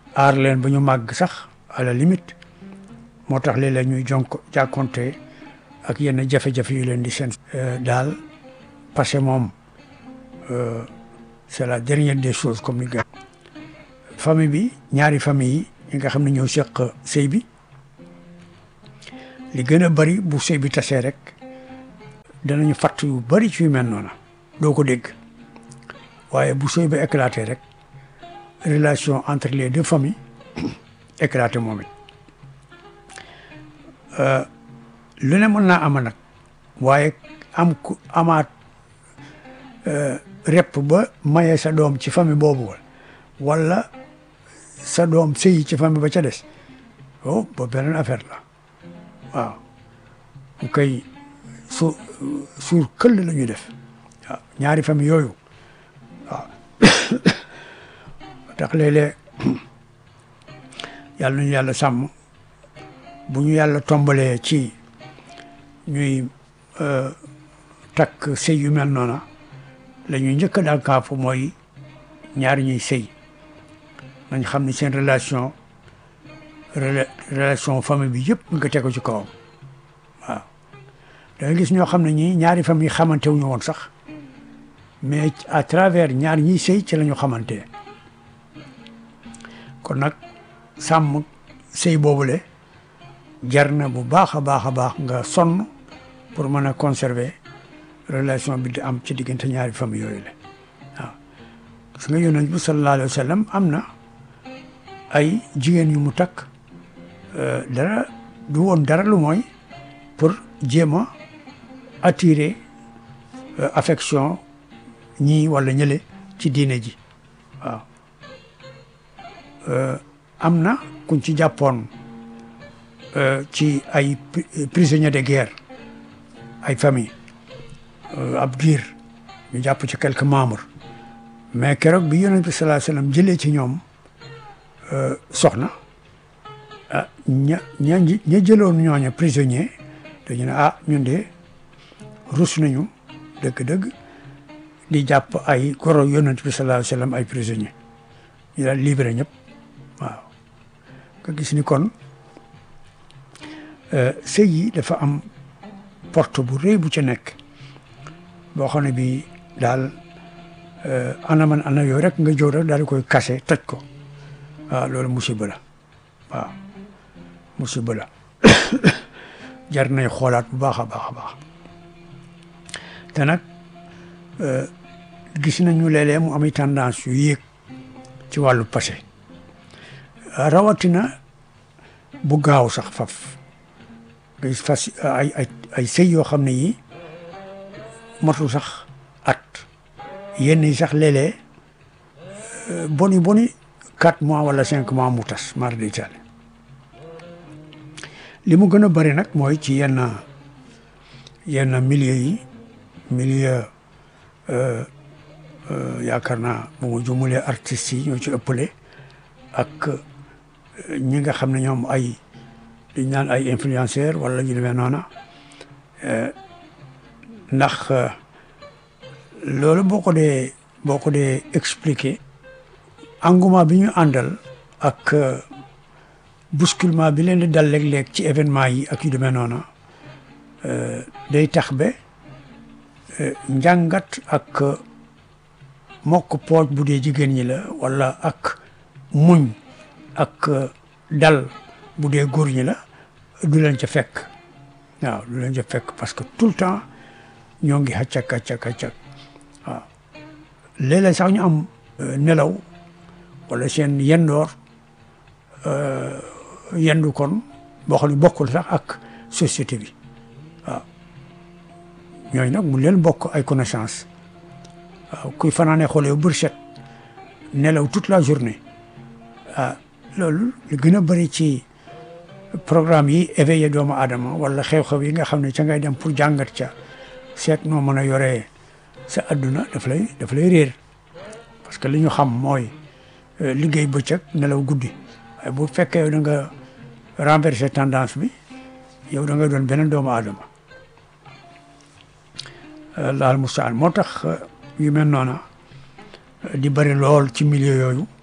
aar leen ba ñu màgg sax à la limite moo tax léeg-léeg ñuy jonk jàkkonte ak yenn jafe-jafe yu leen di seen daal parce que moom c'est la dernière des choses comme ni nga famille bi ñaari famille yi ñi nga xam ne ñoo seq sëy bi li gën a bari bu sëy bi tasee rek danañu fatt yu bari ci yu mel noonu doo ko dégg waaye bu sëy bi éclaté rek relation entre les deux familles éclaté moom it lu ne mën naa ama nag waaye am ku amaat rep ba maye sa doom ci famille boobu wala sa doom sëyi ci famille ba ca des oh ba beneen affaire la waaw mu koy su suur këll la ñuy def waaw ñaari famille yooyu waaw tax léeg-léeg yàlla nañu yàlla sàmm bu ñu yàlla tombalee ci ñuy takk sëy yu mel noona la ñuy njëkk a daal kaafu mooy ñaari ñuy sëy nañ xam ne seen relation relation famille bi yëpp nga teg ko ci kawam waaw da nga gis ñoo xam ne ñii ñaari famille xamante wuñu woon sax mais à travers ñaar ñiy sëy ci la ñu xamante kon nag sàmm sëy boobule jar na bu baax a baax a baax nga sonn pour mën a conserver relation bi di am ci diggante ñaari famille yooyu la waaw gis nga yonent bi sallallahu alayhi wa sallam am na ay jigéen yu mu takk dara du woon dara lu mooy pour jéem a attirer affection ñii wala ñële ci diine ji waaw am na kuñ ci jàppoon ci ay prisonniers de guerre ay famille ab diir ñu jàpp ci quelques membres mais keroog bi yonent bi sallallahu alayhi wasallam jëlee ci ñoom soxna ah ña ña ña jëloon ñooña prisonnier dañu ne ah ñun de rus nañu dëgg-dëgg di jàpp ay goro yonent bi sallallahu alayhi wasallam ay prisonnier ñu daal libéré ñëpp waaw nga gis ni kon sëy yi dafa am porte bu rëy bu ci nekk boo xam ne bii daal ana man ana yooyu rek nga jóg rek daal di koy kase toj ko waaw loolu musiba la waaw musiba la jar nay xoolaat bu baax a baax a baax te nag gis nañu léeg-léeg mu am tendance yu yéeg ci wàllu passé rawatina bu gaaw sax faf nga gis fas ay ay ay sëy yoo xam ne yi matul sax at yenn yi sax léeg-léeg boni boni quatre mois wala cinq mois mu tas mar day taale li mu gën a bari nag mooy ci yenn yenn milieu yi milieu yaakaar naa bu ma jumulee artistes yi ñoo ci ëppale ak ñi nga xam ne ñoom ay dañ naan ay influenceur wala ñu demee noona ndax loolu boo ko dee boo ko dee expliquer engouement bi ñu àndal ak bousculement bi leen di dal léeg-léeg ci événement yi ak yu demee noona day tax ba njàngat ak mokk pooj bu dee jigéen ñi la wala ak muñ ak dal bu dee góor ñi la du leen ca fekk waaw du leen ca fekk parce que tout le temps ñoo ngi xàccak xàccak xàccak waaw léeg-léeg sax ñu am nelaw wala seen yendoor yendu kon boo xam ne bokkul sax ak société bi waaw ñooñu nag mu leen bokk ay connaissance waaw kuy fanaane xoolee bër set nelaw toute la journée ah loolu lu gën a bëri ci programme yi éveillé doomu aadama wala xew-xew yi nga xam ne ca ngay dem pour jàngat ca seet noo mën a yoree sa adduna daf lay daf lay réer parce que li ñu xam mooy liggéey bëccëg nelaw guddi waaye bu fekkee yow da nga renverser tendance bi yow da nga doon beneen doomu aadama laal mustaan moo tax yu mel noona di bëri lool ci milieu yooyu